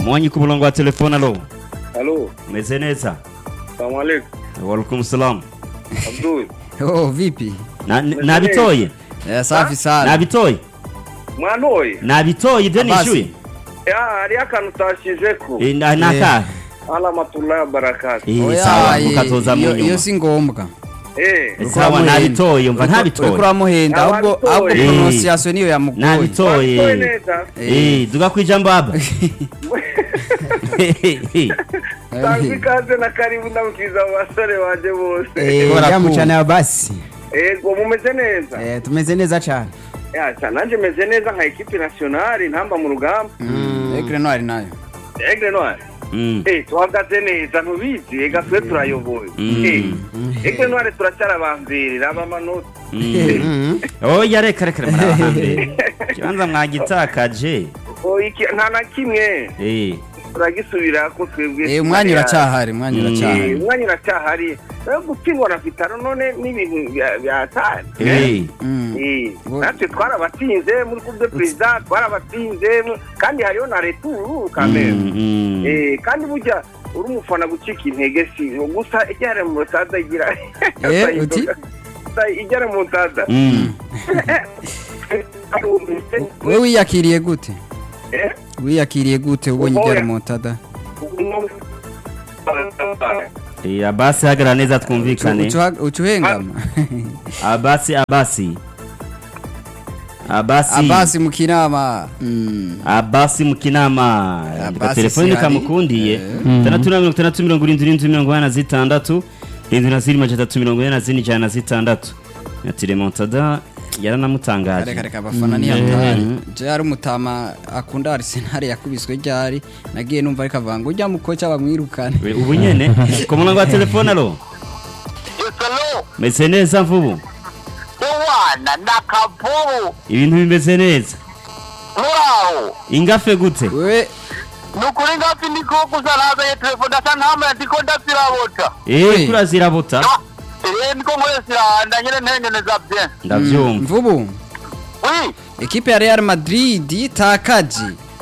mwanyi ku murongo wa telefone alo Halo, meze neza salamu alaikum. walaikum salam Abdul. Oh, vipi? Na- n- nabitoye Eh, safi sana. nabitoye Mwantoye? nabitoye ibyo Abasi. nishyuye Ya, hariyo akantu utashizeko. Eh, na- nakahe Alamatullahi wa barakatuh. Eh, Oya, sawa eh, mukatoza mu iyo- nyuma iyo si ngombwa Eh, Eh, sawa nabitoye umva uriko ntabitoye uramuhenda ahubwo Ntabitoye. ahubwo Eh. pronunciation niyo yamugoye Wantoye nabitoye neza. Eh, duga ku ijambo aba Tangu ikaze na karibu ndamukiriza mu basore banje bose. Eh, Bora yamu- kucana basi Ego mumeze neza. eh tumeze neza cyane Ya, cha nanje meze neza nka equipe nationale ntamba mu rugamba. Mm, Aigle Noir nayo Aigle Noir. Mm, Eh, tuhagaze neza ntubizi ega twe turayoboye. Mm. Eh, Aigle Noir turacyarabambirira abamanota. mm. oya reka reka reka murahambere ikibanza mwagitakaje Oh, iki nta na kimwe Eh, turagisubira ko twebwe. Eh, umwanya uracyahari umwanya Mm. Eh, uracyahari umwanya uracyahari rero gutsindwa na vitaro none n'ibintu bya- byatanye eh, Mm. Eh, Ngo- natwe twarabatsinze muri coupe de president twarabatsinze mu- kandi hariho na retour kamere mm, mm. Eh, kandi burya uri umufana gucika intege si gusa ijyare mu musaza igira Eh, uti? ijyare mu musaza Mm. we wiyakiriye gute Eh, wiyakiriye gute ubonye Oya. ibyari montada Eh, abasi hagarara neza twumvikane uca uhengama abasi abasi abasi abasi mu kinama Mm. abasi mu kinama Abasi telefoni si hari. kamukundiye Eh. tandatu na mirongo itandatu mirongo irindwi irindwi mirongo ine na zitandatu irindwi na zirindwi majana atatu mirongo ine na zine ijana na zitandatu na tiremontada yaranamutangaje reka reka abafana ntihatari je ari umutama akunda Arsenal yakubiswe ryari nagiye numva ariko avuga ngo ujya mukoca bamwirukane We- ubu nyene ku murongo wa telefone alo Yesalo, meze neza mvubu uwana na kavubu ibintu bimeze neza muraho ingafe gute wewe nukuri ngapi ndiko kusalaza telefone ndasa ntama ndiko ndasirabota eh kurazirabota eh ndiko nkoresiranda nyene ntengeneza bien ndavyumva mvubu oui ekipe ya Real Madrid itakaje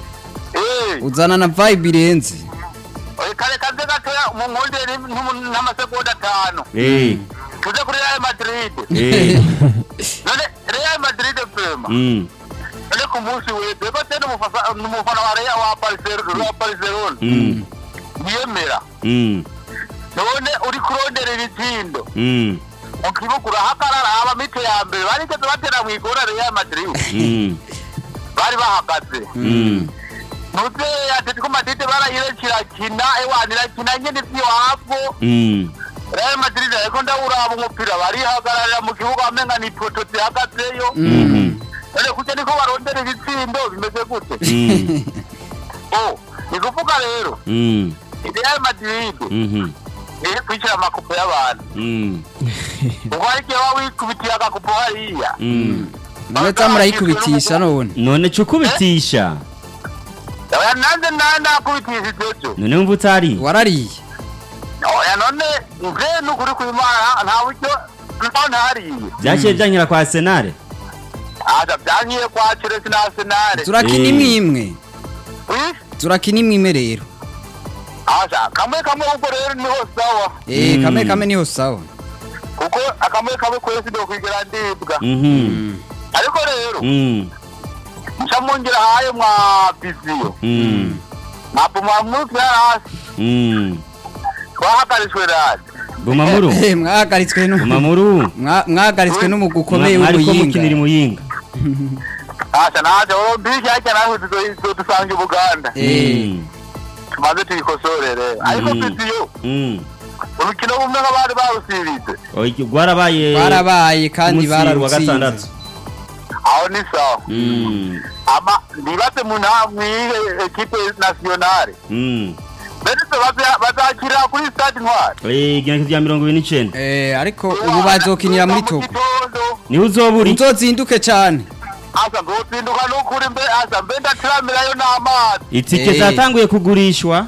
eh uzana na vibe irenze oye kare kaze gatoya mu nkundere n'amasegonda atanu eh tuze kuri Real Madrid eh none Real Madrid pema mm none ku munsi wese ko tene umufasa umufana wa Real wa Barcelona wa Barcelona mm yemera mm none uri kurondera ibitsindo mm mu kibuga urahagarara aba mite ya mbere barigeze batera mu igora Real Madrid mm bari bahagaze mm nuze Atletico Madrid barayirekera kina ewana irakina nyene vyo hapo mm Real Madrid ariko ndawuraba umupira barihagararira mu kibuga amenga ni poto zihagazeyo mm none kuja niko barondera ibitsindo bimeze gute mm oh ni kuvuga rero mm Real Madrid mhm iri kwicira amakupo y'abantu mm ubwo hari igihe waba wikubitiye agakupo hariya mm nawe tamurayikubitisha none none cukubitisha oya nanze na nakubitishije ejo none wumva utari warariye oya none nje nukuri kwimana nta buryo ntaho ntariye byaciye byankira kwa Arsenal aza byankiye kwa Chelsea na Arsenal turakina Eh. imwe imwe Oui, turakina imwe imwe rero aza kamwe kamwe ubwo rero niho sawa eh Mm. kamwe kamwe niho sawa kuko akamwe kamwe kwese ndo kwigera ndibwa mhm ariko rero mm nca mungira hayo mwa biziyo mm ntabwo mwamurutse hasi mm twahagaritswe rasi bumamuru Eh, mwahagaritswe nu bumamuru mwa- mwahagaritswe n'umugwi ukomeye mwariko mukinira w'umuyinga muyinga asa naje olympique ariko nawe dusanga ubuganda Eh. Mm, tumaze tuyikosorere ariko Mm. biziyo mm. urukino bumwe nk'abari barusibize Oya, rwarabaye barabaye kandi umunsi wa bararutsinze gatandatu aho ni sawa Mm, ama ndibaze mu nta mwihe ekipe nationale mm. mbese baza- bazakirira kuri stade ntwari Eh, igenekerezo rya mirongo ibiri n'icenda Eh, ariko ubu bazokinira muri togo gitondo niho uzoba uri uzozinduke cyane asa nzotsinduka n'ukuri mbe asa mbe ndatiramirayo n'amazi itike Eh. zatanguye kugurishwa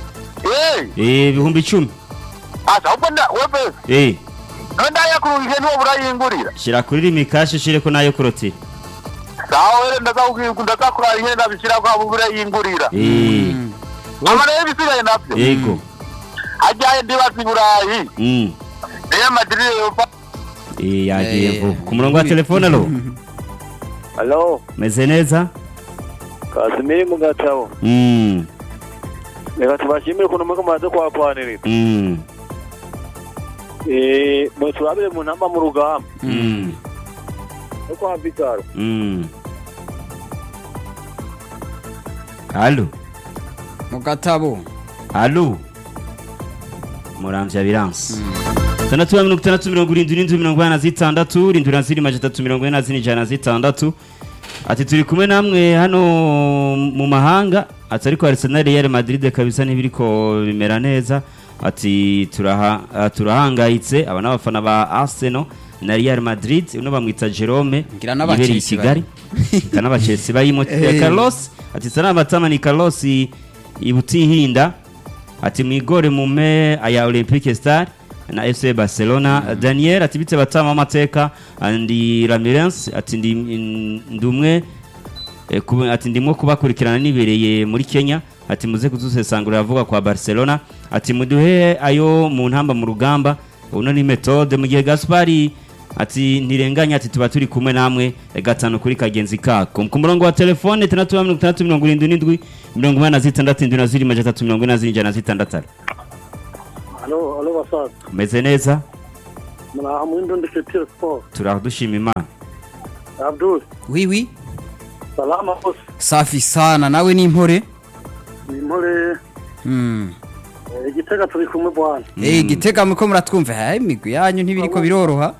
Eh, Eh, ibihumbi icumi asa ahubwo nda webe Eh, none ndayakurungije niwo burayingurira shira kuri rimikashi shireko nayo kurotira sawa were ndazakubwira ndazakurara nyine ndabishyira kwa burayingurira Eh, ama rero ibisigaye navyo yego hajyaye ndibaza i burayi Mm. real madrid yopa Eh, yagiye Eh, vuba ku murongo wa telefone alo halo meze neza kasimiri mu gatabo Mm, reka tubashimire ukuntu mwese mumaze kuhakwanirira mm, Eh, muturabire mu ntamba mu rugamba mm, no kwa vitaro mm. alo mu gatabo alo muramvya biransi tandatu ya mirongo itandatu mirongo irindwi n'indwi mirongo inani na zitandatu irindwi na ziri majana atatu mirongo ine na zine ijana na zitandatu ati turi kumwe namwe hano mu mahanga ati ariko Arsenal Real Madrid kabisa ntibiriko bimera neza ati turaha, ah, turahangayitse aba n'abafana ba Arsenal na Real Madrid uno bamwita Jerome Ngira n'aba yibereye i Chelsea Kigali kana ba Chelsea bayimo Eh. Carlos ati sana batama ni Carlos i- ibutihinda ati mwigore mume aya Olympique Star na FC Barcelona Daniel ati bitse batama amateka andi Ramirez ati ndi ndumwe eh, kuba- ati ndimwo kubakurikirana nibereye muri Kenya ati muze kuzusesangurira avuga kwa Barcelona ati muduhe ayo mu ntamba mu rugamba uno ni metode mu gihe Gaspari ati ntirenganya ati tuba turi kumwe namwe eh, gatanu kuri kagenzi kako ku murongo wa telefone tandatu mirongo itandatu mirongo irindwi n'indwi mirongo inani na zitandatu indwi na ziri majana atatu mirongo ine na zine ijana na zitandatu halo halo basaza meze neza muraha mu ndundi kitiro sport turaho dushima imana abdul wiwi salama bose safi sana nawe ni impore ni mpore Mm. eh, igitega turi kumwe bwana Eh gitega muko muratwumva ha imigwi yanyu ntibiriko biroroha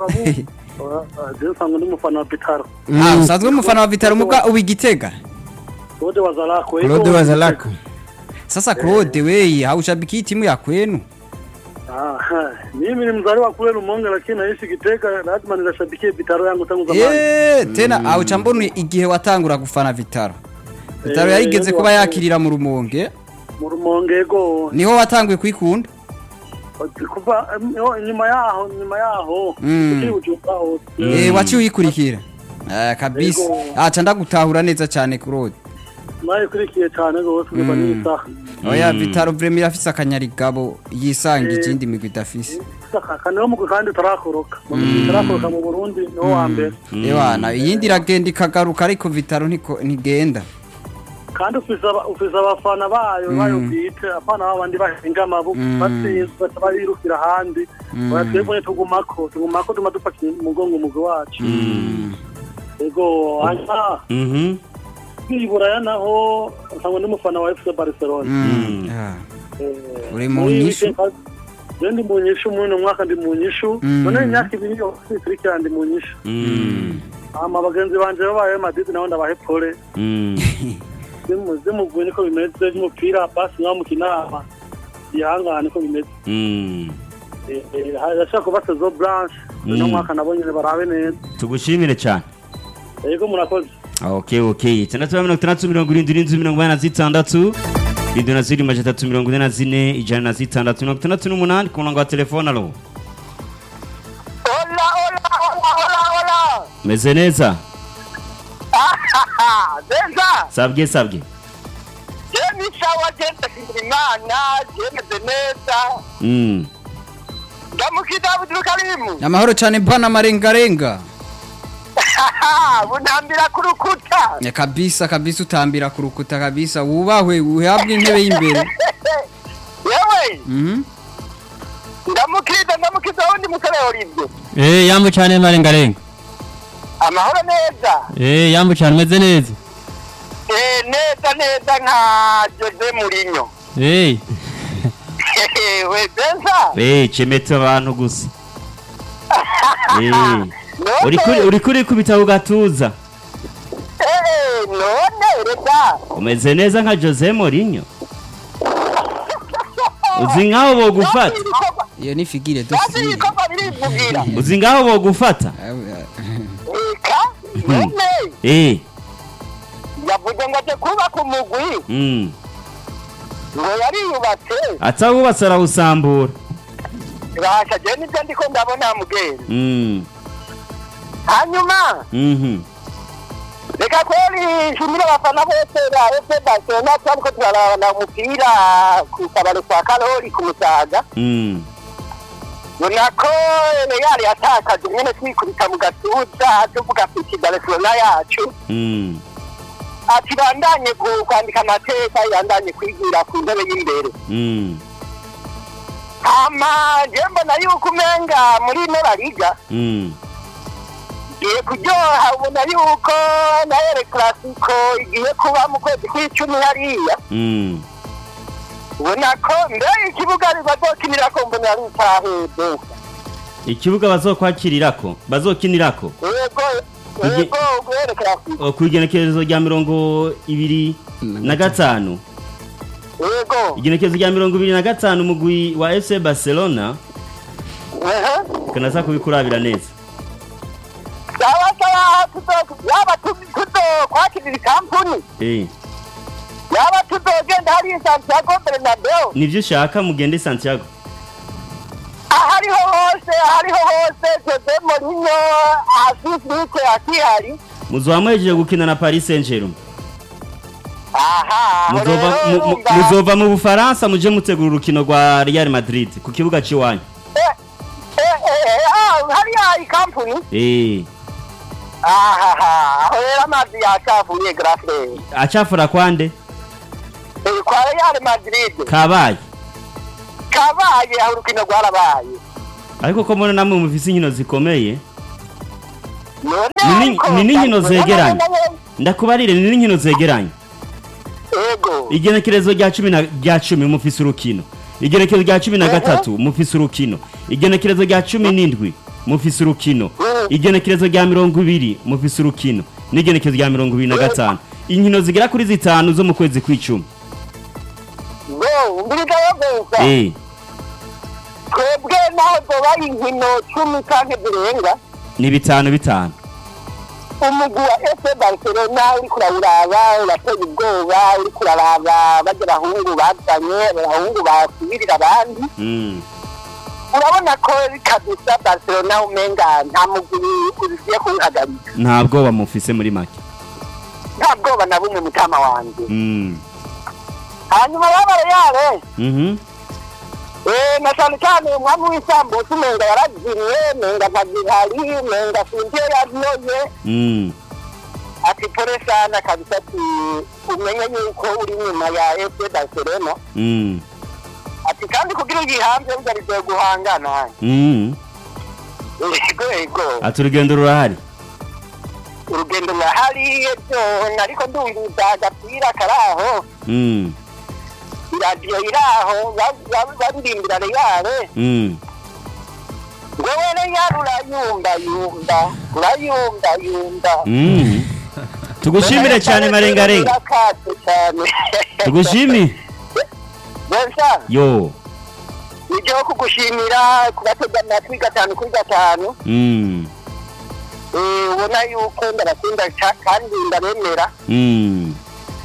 je nsanga ndi mufana wa bitaro Ah usanzwe umufana wa Vitaro muga ubi gitega Claude Wazalako Claude Wazalako Sasa Claude wewe haushabiki timu ya kwenu Ah, mimi ni mzaliwa kule Rumonge lakini naishi Gitega, lazima nilashabikie Vitaro yangu tangu zamani. Eh tena hauca mbona igihe watangura gufana Vitaro Vitaro Eh, yarigeze yari kuba wakuye. yakirira mu Rumonge Mu Rumonge go niho watanguye kwikunda kuva em, yo, nyuma yaho nyuma yaho Mm. tukiri Bujumbura hose. Eh waci uyikurikira Eh kabisa Yego. aca ndagutahura neza cyane Claude nayikurikiye cyane rwose kuva Mm. n'isaha Oya Vitaro vraiment irafise akanyarigabo yisanga ikindi migwi idafise kaniho mu kandi utarakoroka utarakoroka mu Burundi niho wa mbere Ewana iyindi iragenda ikagaruka ariko Vitaro ntiko- ntigenda kandi ufise aba- ufise abafana bayo bayo bwite abana babandi bahinga amaboko Mm. batsinzwe baca barirukira ahandi oya twebwe tugumako tugumako tuma dufata umugongo umugwi wacu ego hanyuma Mhm. kwiburaya naho nkaba n'umufana wa FC Barcelona Mm. Ah. Eh, Uri mu muri nyishu? weekend, je ndi mu nyishu muri uno mwaka ndi mu nyishu Mm. none imyaka ibiri yose ikurikira ndi mu nyishu Mm. hama bagenzi banje babaye Madrid nabo ndabahe pole Mm. zimugwe niko bimeze by'umupira basi nkaho mukina hama ihangane niko bimeze Mm. Eh, eh, harashaka kuba saison blanche uno Mm. mwaka nabo nyene barabe neza tugushimire cyane yego murakoze okay okay itandatu na mirongo itandatu mirongo irindwi n'inzu mirongo inani na zitandatu irindwi na ziri majana atatu mirongo ine na zine ijana na zitandatu mirongo itandatu n'umunani ku murongo wa telefone alo Hola, hola, hola, hola, hola. meze neza Ah, Neza, sabwe sabwe je ni sawa je ndashimira Imana, je meze neza. Mm. Ndamukida Abdul Karim. Amahoro cyane bana marengarenga Bunambira ku rukuta. Ya kabisa kabisa utambira ku rukuta kabisa wubahwe uhabwe intebe y'imbere Yewe, Mhm. ndamukida ndamukida wundi musore Olivier. Eh yambu cyane marengarenga. Amahoro neza. Eh yambu cyane umeze neza. Eh, neza neza nka Jose Mourinho. Eh We neza. Eh, cemetse abantu gusa Eh. None, uri kuri uri kuri kubita ku gatuza eh, none reka. umeze neza nka Jose Mourinho uzi nkaho bogufata iyo ni figire Kandi dosiye ibikorwa birivugira. uzi ngaho bogufata Eka, none. eh yavuze ngo aje kubaka umugwi mm. ngo yariyubatse atawubatse arawusambura basha je nibyo ndiko ndabona mugeri mm. hanyuma mhm reka kweli nshimire abafana bose ba fc barcelona twariko turarabana umupira ku kabari kwa karori ku musaga Mm. ubona ko real yatakaje nyene twikubita mu gatuza tuvuga ati barcelona yacu Mm. ati bandanye gu- kwandika amateka yandanye kwigira ku ntebe y'imbere Mm. hama je mbona yuko umenga muri ino bariga Mm. igiye kuryoha ubona yuko na ere klasiko igiye kuba mu kwezi kw'icumi hariya Mm. ubona ko mbere ikibuga bazokinirako mbona ari icaheze ikibuga bazokwakirirako bazokinirako yego Igi- yego ere klasiko O, ku igenekerezo rya mirongo ibiri na gatanu yego igenekerezo rya mirongo ibiri na gatanu umugwi wa fc barcelona ehe kanaza kubikurabira neza yaba sawa tuzo yaba tuzo kwakirira ikampuni Eh, yaba tuzogenda hariya santiago bernabeu nivyo ushaka mugende santiago ahariho hose ahariho hose jose morinyo asisike akihari muzoba muhejeje gukina na paris saint germain aha muzova rero mu- mu- urumva- muzova mu bufaransa muje mutegura urukino rwa real madrid ku kibuga c'iwanyu Eh, eh, eh, ah, hariya ikampuni Eh, ahaha aho rero amazi yacavuye grafre acafura kwande kwa real madrid kabaye kabaye aho urukino rwarabaye ariko ko mbona namwe mufise inkino zikomeye none Ni ni- ariko- ni n'inkino zegeranye. ndakubarire ni n'inkino zegeranye yego igenekerezo rya cumi na rya cumi mufise urukino igenekerezo rya cumi na gatatu mufise urukino igenekerezo rya cumi n'indwi mufise urukino Mhm. igenekerezo rya mirongo ibiri mufise urukino n'igenekerezo rya mirongo ibiri na gatanu inkino zigera kuri zitanu zo mu kwezi kw'icumi ngo mbiriga yo gusa Eh, twebwe naho zoba inkino cumi canke zirenga ni bitanu bitanu umugwi wa fc barcelona uriko urawuraba urateye ubwoba uriko uraraba barya bahungu bazanye abahungu basubirira abandi Mm, urabona ko kabisa barcelona umenga nta mugwi ugiye kuwuhagarika nta bwoba mufise muri make nta bwoba na bumwe mutama wanje Mm, hanyuma babare yare mhm, Eh, na cyane cyane umwami w'isambusa umenga yarazimye menga ntagihari menga sintiyo yaziyoye mm, ati pole sana kabisa ati umenye yuko uri nyuma ya fc barcelona mm, ati kandi kugira ugihanze burya bigoye guhangana mm. yego yego ati urugendo rurahari urugendo rurahari ebyo ariko ndumviza agapira kari aho Mm, iradiyo iri aho ba- ba- baririmbira reyare mm. ngo we reyare urayumva yumva urayumva yumva Mm. tugushimire cyane marengarenga Urakatse cyane tugushimire Bensa yo nibyo kugushimira kubatega amatwi gatanu kuri gatanu Mm, Eh, ubona yuko ndabakunda ca- kandi ndabemera mm.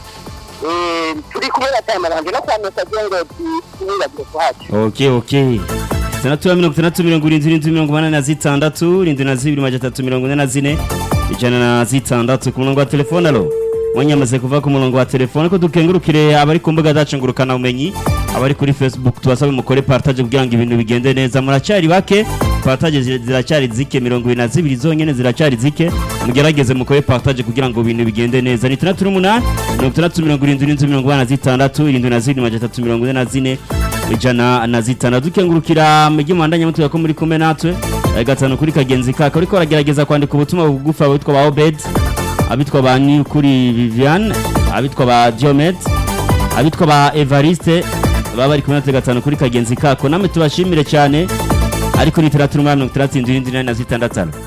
Eh, turi kumwe na time aranje no kwa message ngo tuwibagire kuhaca okay okay itandatu ya mirongo itandatu mirongo irindwi irindwi mirongo umunani na zitandatu irindwi na zibiri majana atatu mirongo ine na zine ijana na zitandatu ku murongo wa telefone alo mwanyamaze kuva ku murongo wa telefone ko dukengurukire abari ku mbuga zacu ngurukana umenyi abari kuri facebook tubasabe mukore partage kugira ngo ibintu bigende neza muracyari bake partage zi- ziracyari zike mirongo ibiri na zibiri zonyene ziracyari zike mugerageze mukore partage kugira ngo ibintu bigende neza ni itandatu n'umunani mirongo itandatu mirongo irindwi n'inzu mirongo inani na zitandatu irindwi na zibiri majana atatu mirongo ine na zine ijana na zitandatu dukengurukira mujyi muhandanye mutuye ko muri kumwe natwe eh, gatanu kuri kagenzi kaka ariko baragerageza kwandika ubutumwa bugufi abitwa ba obed abitwa ba niyukuri viviane abitwa ba diomed abitwa ba evariste baba bari kumwe natwe gatanu kuri kagenzi kako namwe tubashimire cyane ariko ni itandatu n'umunani mirongo itandatu indwi irindwi inani na zitandatu alo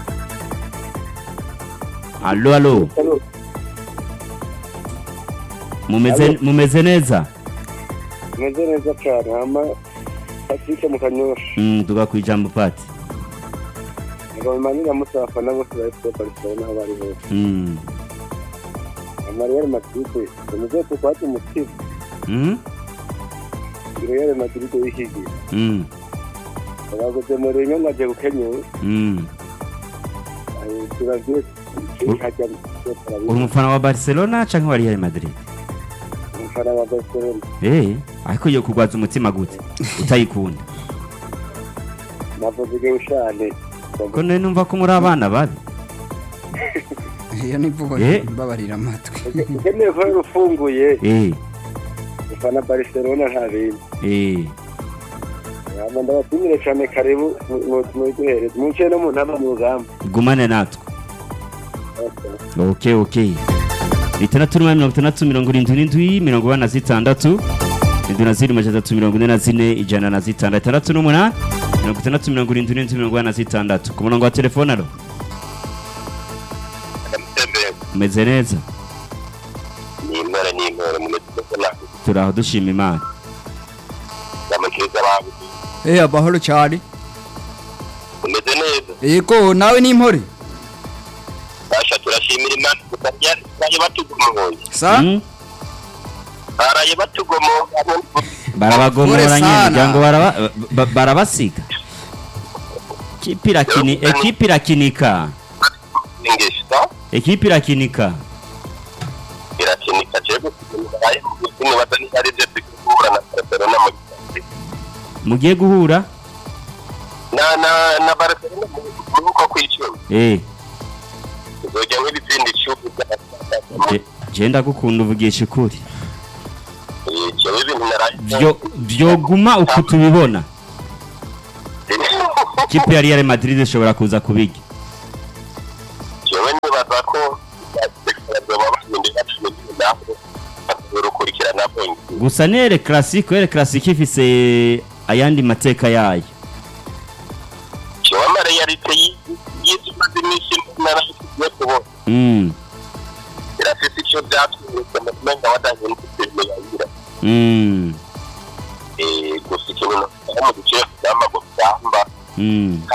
alo alo mumeze mumeze neza meze neza cyane hama patrick mu kanyosha Mm, tuga ku ijambo pati ngo bimanira musi abafana bose ba fc barcelona aho bari hose Mm. amariyeri madrid umuze tukwati umutima Mm? iriyeri madrid y'ihigiye Mm. abaguze murinyo ngaje gukenyura Mm. turavye hajya uri umufana wa barcelona canke wa real madrid umufana wa barcelona eh ariko yo kugwaza umutima gute utayikunda navuze igihe ushane ko none numva ko muri abana babi iyo ni imvugo Eh. mbabarira amatwi ukeneye ko ufunguye eh ufana barcelona nta bintu eh Hama ndabashimire cyane karibu muduhereze munce no mu ntama mu rugamba gumane natwe okay okay itandatu n'umunani mirongo itandatu mirongo irindwi n'indwi mirongo ine na zitandatu indwi na zirindwi amajana atatu mirongo ine na zine ijana na zitandatu itandatu n'umunani mirongo itandatu mirongo irindwi n'indwi mirongo ine na zitandatu ku murongo wa telefone alo umeze neza ni intore ni intore mu mitwe na turaho dushima imana amakiriza abantu eh amahoro cyane umeze neza yego nawe ni impore basha turashimira imana gusa baraye batugomoye sa Mm? baraye batugomoye barabagomora Pole nyine sana. kugira ngo baraba- ba- barabasiga ekipi irakini ekipi irakinika ingesha ekipi irakinika irakinika je gusiga baraye mu gitsina batani ari je tukura na Barcelona mu gihe mugiye guhura na na na Barcelona mu ruko kwicuma eh uzojya nk'ibitsindi icumi by'abasaza je- je ndagukunda uvugisha ukuri jewe ibintu naraye Vyo- vyoguma uku tubibona ikipe ya real madrid ishobora kuza kubirya jewe nibaza ko bazoba bahindura cumi n'umunani bakazorukurikirana bonyine gusa ni ere classique ere classique ifise ayandi mateka yayo jewe amareyalite y'izimaze iminsi narayisigiye kubona mm. irafise icyo byatwibutse mu kumenga wadahindutse filime yayira Mm. gusa ikintu nakugira mu duce tw'amaguru cyamba Mm.